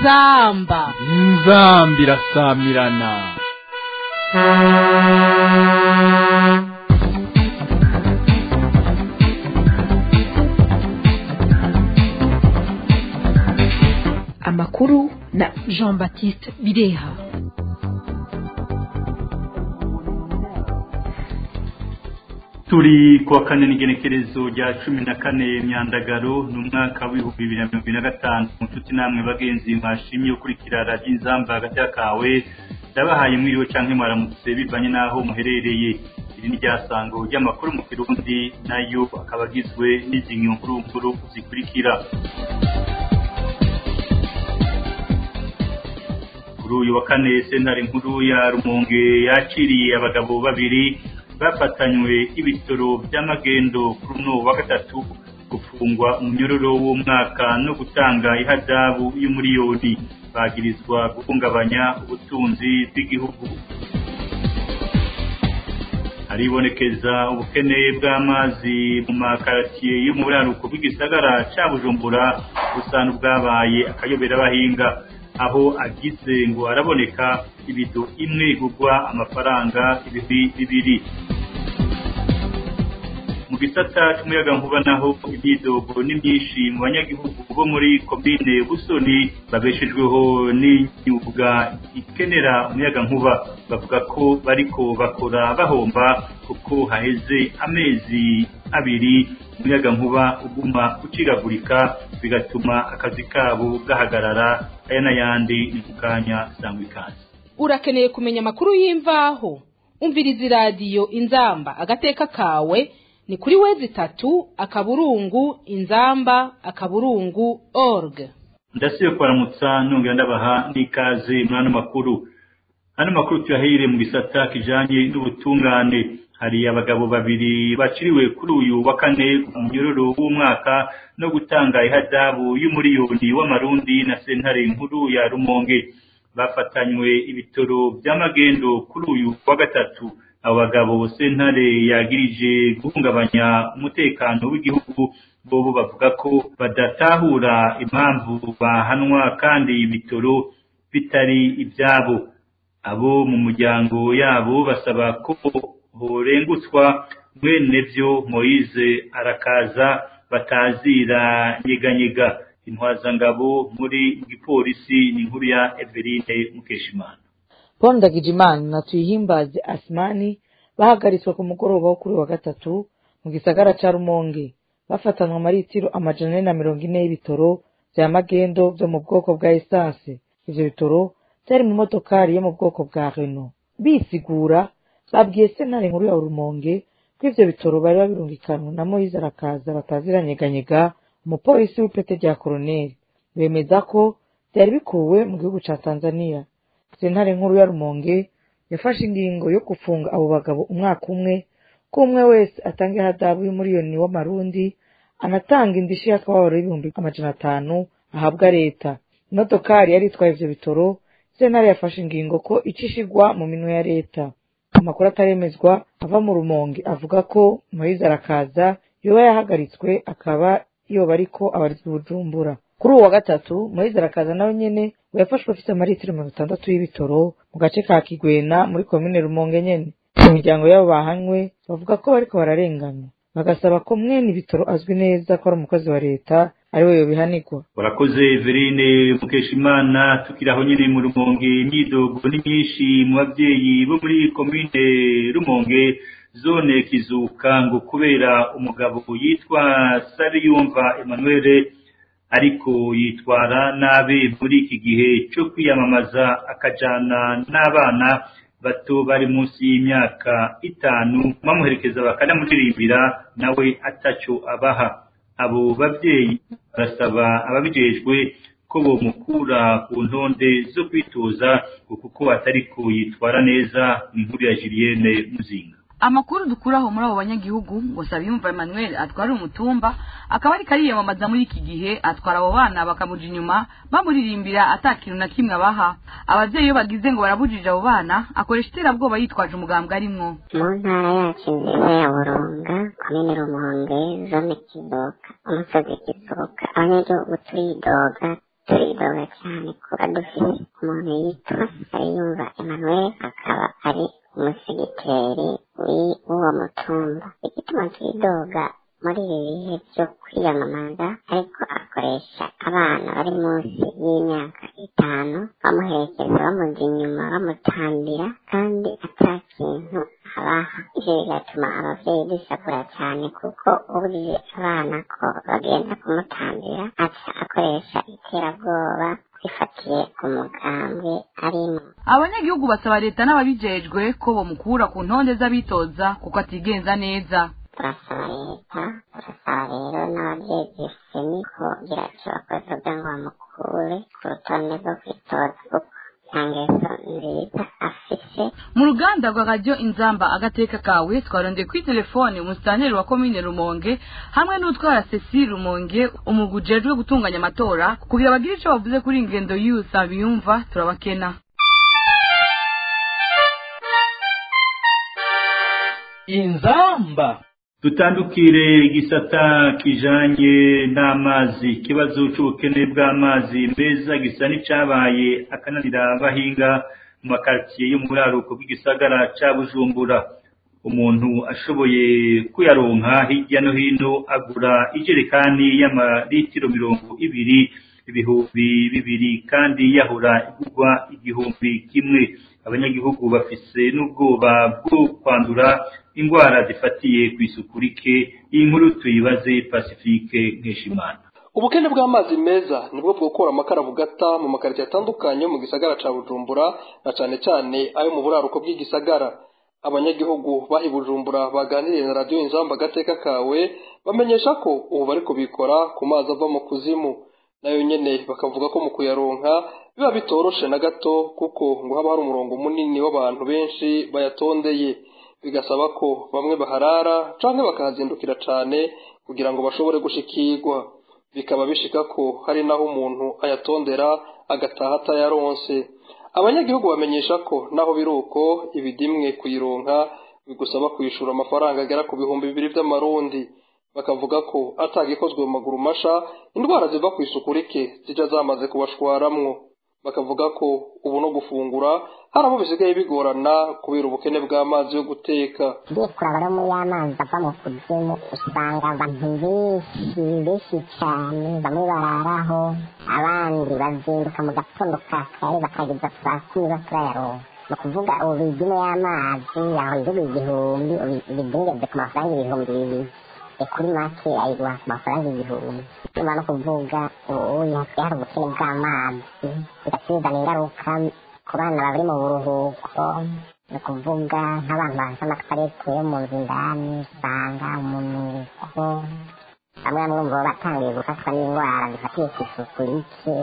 inzamba inzamba irasamirana amakuru na jean baptiste bireha turi kuwa kane n'igenekerezo rya cumi na kane myandagaro ni umwaka w'ibihumbi bibiri na mirongo ine na gatanu mu nshuti namwe bagenzi mwashimye gukurikira radiyo inzamba hagati y'akawe ndabahaye mwiriwe cyangwa mwaramutse bivanye n'aho muherereye iri ni ryasango ry'amakuru mu kirundi nayo akaba agizwe n'izi nkuru nkuru zikurikira kuri uyu wa kane sentare nkuru ya rumonge yakiriye abagabo babiri bafatanywe ibitoro by'amagendo kuri uno wa gatatu gufungwa umunyororo w'umwaka no gutanga ihadabu y'umuriyoni bagirizwa guhungabanya ubutunzi bw'igihugu haribonekeza ubukene bw'amazi mu makaratiye yo mu buraruko bw'igisagara cya bujumbura busa n'ubwabaye akayobera abahinga aho agize ngo araboneka ibido imwe igurwa amafaranga ibihumbi bibiri mu gisata cy'umuyagankuba naho imyidogo ni myinshi mu banyagihugu bo muri komine busoni babeshejweho n'imyuga ikenera umuyagankuba bavuga ko bariko bakora bahomba kuko haheze amezi abiri umuyagankuba uguma uciragurika bigatuma akazi kabo gahagarara aya n'ayandi ni ku kanya sangwa ikaze urakeneye kumenya amakuru y'imvaho umviriza iradiyo inzamba agateka kawe ni kuri wezi itatu akaburungu inzamba akaburungu org ndasibe kubaramutsa nongera ndabaha n'ikaze muri ano makuru ano makuru tuyahire mu gisata kijanye n'ubutungane hari abagabo babiri baciriwe kuri uyu wa kane ku munyororo w'umwaka no gutanga ihadabu y'umuriyoni w'amarundi na sentare nkuru ya rumonge bafatanywe ibitoro by'amagendo kuri uyu wa gatatu abo bagabo sentare yagirije guhungabanya umutekano w'igihugu bobo bavuga ko badatahura impamvu bahanwa kandi ibitoro bitari ibyabo abo mu muryango yabo basaba ko horengutswa mwene byo moyize arakaza batazira nyeganyega intwazangabo muri gipolisi ni inkuru ya Eveline Mukeshimana Paul Ndagijimana na Tuyihimbaze Asmani bahagaritswe ku mugoroba wo kuri wa gatatu mu gisagara ca Rumonge bafatanwa amaritiro amajana ane na mirongo ine y'ibitoro vya magendo vyo mu bwoko bwa esanse ivyo bitoro vyari mu modokari yo mu bwoko bwa Renault bisigura babwiye sentare nkuru ya Rumonge ko ivyo bitoro bari babirungikanwe na Moise arakaza bataziranyeganyega umupolisi w'ipete rya koroneli bemeza ko vyari bikuwe mu gihugu ca Tanzania sentare nkuru ya Rumonge yafashe ingingo yo gufunga abo bagabo umwaka umwe ko umwe wese atanga ihadabu y'umuriyoni w'amarundi anatanga indishi y'akababaro y'ibihumbi amajana atanu ahabwa leta imodokari yari itwaye ivyo bitoro sentare yafashe ingingo ko icishigwa mu minwe ya leta amakuru ataremezwa ava mu rumonge avuga ko moyize arakaza yoba yahagaritswe akaba yoba ariko abarizwa bujumbura kuri uwo wa gatatu moyize arakaza nawe nyene we yafashwe afite amaritiro mirongo itandatu y'ibitoro mu gace ka kigwena muri komine rumonge nyene mu miryango y'abo bahanywe bavuga ko bariko bararenganywa bagasaba ko mwene ibitoro azwi neza ko ari umukozi wa leta ari we yobihanirwa urakoze Eveline Mukeshimana tukiri aho nyine mu Rumonge imyidogo ni myinshi mu babyeyi bo muri komine Rumonge zone kizuka ngo kubera umugabo yitwa Sariyumva Emmanuel ariko yitwara nabi muri iki gihe cyo kwiyamamaza akajana n'abana bato bari munsi y'imyaka itanu bamuherekeza bakanamuririmbira nawe atacyo abaha abo babyeyi barasaba ababijejwe ko bomukura ku ntonde zo kwitoza kuko atari ko yitwara neza ni inkuru ya Julienne Muzinga amakuru dukuraho muri abo banyagihugu ngo Sabiyumva Emmanuel atwara umutumba akaba ariko ariyamamaza muri iki gihe atwara abo bana bakamuja inyuma bamuririmbira ata kintu na kimwe abaha abavyeyi iyo bagize ngo barabujije abo bana akoresha iterabwoba yitwaje umugambwe arimwo mu ntara yacu nziza ya burunga komine rumonge zone kizoka umusozi kizoka abanyagihugu turidoga turidoga cyane kuba dufite umuntu yitwa Ariyumva Emmanuel akaba ari umusigiteri w'uwo mutumba igituma turidoga muri ibi bihe byo kwiyamamaza ariko akoresha abana bari munsi y'imyaka itanu bamuherekeza bamuja inyuma bamutambira kandi ata kintu abaha ivyo bigatuma abavyeyi bisakura cyane kuko ubujije abana ko bagenda kumutambira aca akoresha iterabwoba bifatiye ku mugambwe arimo abanyagihugu basaba leta n'ababijejwe ko bomukura ku ntonde z'abitoza kuko atigenza neza turasaba leta turasaba rero n'ababyeyi seni kugira icyo bakoze kugira ngo bamukure ku rutonde rwo kwitoza kuko nta ngeso nziza afise mu ruganda rwa radiyo inzamba agateka kawe twarondeye kuri telefone umusitaneri wa komine rumonge hamwe n'utwara sesi rumonge umugwi ujejwe gutunganya amatora kugira bagire icyo bavuze kuri iyi ngendo y'usa biyumva turabakena inzamba dutandukire igisata kijanye n'amazi ikibazo c'ubukene bw'amazi meza gisa n'icabaye akananira abahinga mu makaritsiye yo mu buraruko bw'igisagara ca bujumbura umuntu ashoboye kuyaronka hirya no hino agura ijerekani y'amaritiro mirongo ibiri ibihumbi bibiri kandi yahora igurwa igihumbi kimwe abanyagihugu bafise n'ubwoba bwo kwandura indwara zifatiye ku isuku rike iyi nkuru tuyibaze pacifique nkeshimana ubukene bw'amazi meza nibwo bwokora amakara bugata mu makaritsiye atandukanye yo mu gisagara ca bujumbura na cane cane ayo mu buraruko bw'igisagara abanyagihugu bahi bujumbura baganiriye na radiyo inzamba agateka kawe bamenyesha ko ubu bariko bikora ku mazi ava mu kuzimu nayo nyene bakavuga ko mu kuyaronka biba bitoroshe na gato kuko ngo haba hari umurongo munini w'abantu benshi bayatondeye bigasaba ko bamwe baharara canke bakahazindukira cane kugira ngo bashobore gushikirwa bikaba bishika ko hari naho umuntu ayatondera agataha atayaronse abanyagihugu bamenyesha ko naho biri uko ibidimwe kuyironka bigusaba kwishyura amafaranga agera ku bihumbi bibiri by'amarundi bakavuga ko atagikozwe mu maguru masha indwara ziva ku isuku rike zijya zamaze kubashwaramwo bakavuga ko ubu no gufungura hari abo bisigaye bigorana kubera ubukene bw'amazi yo guteka ugiye kuraba no muri y'amazi ava mu kuzimu usanga abantu benshi benshi cyane bamwe bararaho abandi bazinduka mu gatondo ka kare bakageza saa kumi baturayaronka ni ukuvuga ubu bidime y'amazi yaho ndugu igihumbi bidingeze ku mafaranga ibihumbi bibiri kuri make ayiguha ku mafaranga igihumbi nyuma no kuvuga ubu hasigaye hari ubukene bw'amazi bigatizana ingaruka ku bana bari mu buruhuko ni ukuvuga nk'abantu bazi amakarete yo mu nzu indani usanga umunuko bamwe bamwe bumva batangiye gufatwa n'indwara zifatiye ku isuku rike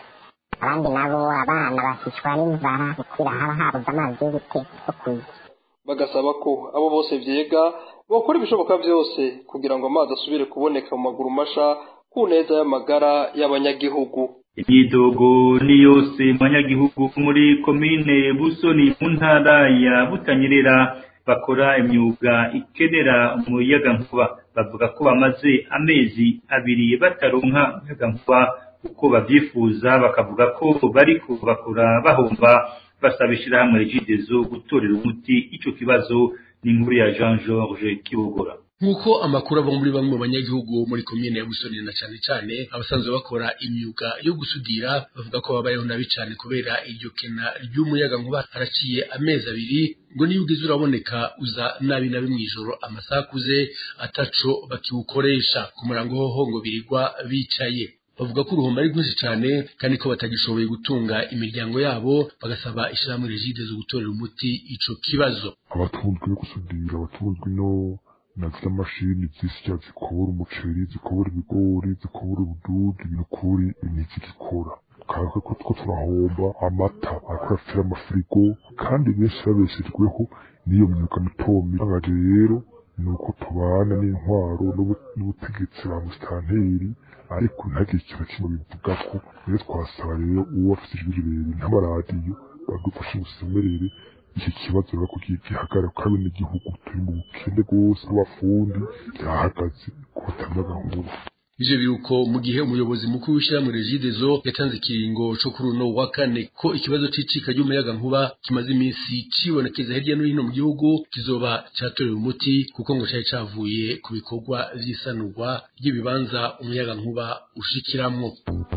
abandi nabo abana bakicwa n'inzara kuko haba habuze amazi yo guteka yo kurya bagasaba ko abo bose vyega bokora ibishoboka byose kugira ngo amazi asubire kuboneka mu maguru masha ku neza y'amagara y'abanyagihugu imyidogo ni yose mu banyagihugu muri komine busoni mu ntara ya butanyerera bakora imyuga ikenera umuyagankuba bavuga ko bamaze amezi abiri bataronka umuyagankuba uko babyifuza bakavuga ko bariko bakora bahomba basaba ishyirahamwe rigidezo gutorera umuti ico kibazo ni inkuru ya Jean Georges Kibogora nk'uko amakuru ava muri bamwe mu banyagihugu muri komine ya busoni na cyane cyane abasanzwe bakora imyuga yo gusudira bavuga ko babayeho nabi cyane kubera iryo kena ry'umuyaga nkuba haraciye amezi abiri ngo niyo ugize uraboneka uza nabi nabi mu ijoro amasaha akuze ataco bakiwukoresha ku murango hoho ngo birirwa bicaye bavuga ko uruhombo ari rwinshi cyane kandi ko batagishoboye gutunga imiryango yabo bagasaba ishyirahamwe regide zo gutorera umuti ico kibazo abatunzwe no gusudira abatunzwe no na ziriya mashini zisya zikubura umuceri zikubura ibigori zikubura ubududu ibinukuri ntizigikora kandi ko two turahomba amata ariko arafite amafirigo kandi benshi babeshejweho n'iyo myuga mitomi ntabwo rero ni uko tubana n'intwaro n'ubutegetsi ba musitanteri ariko ntagire ikintu kimwe bivuga ko rero twasaba rero uwo afite ijwi rirerire nk'amaradiyo badufashe gusemerere iki kibazo rero ko gihagarara ko ari n'igihugu turi mu bukene bwose bw'abafundi byahagaze ku batanga gahunda ivyo biruko mu gihe umuyobozi mukuru w'ishyirahamwe regidezo yatanze ikiringo co kuri uno wa kane ko ikibazo c'icika ry'umuyaga nkuba kimaze iminsi cibonekeza hirya no hino mu gihugu kizoba catorewe umuti kuko ngo cari cavuye ku bikorwa vy'isanurwa ry'ibibanza umuyaga nkuba ushikiramwo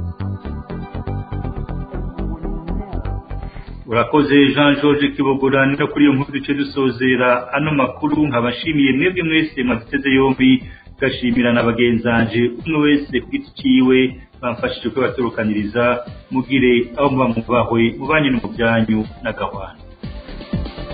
urakoze jean george kibogora no kuri iyo nkuru duce dusozera ano makuru nkabashimiye mwebwe mwese mwaduteze yombi gashimira na bagenzanje umwe wese ku giti ciwe bamfashije kubaturukaniriza mugire aho muba mubahwe mubanye no mu byanyu n'agahwana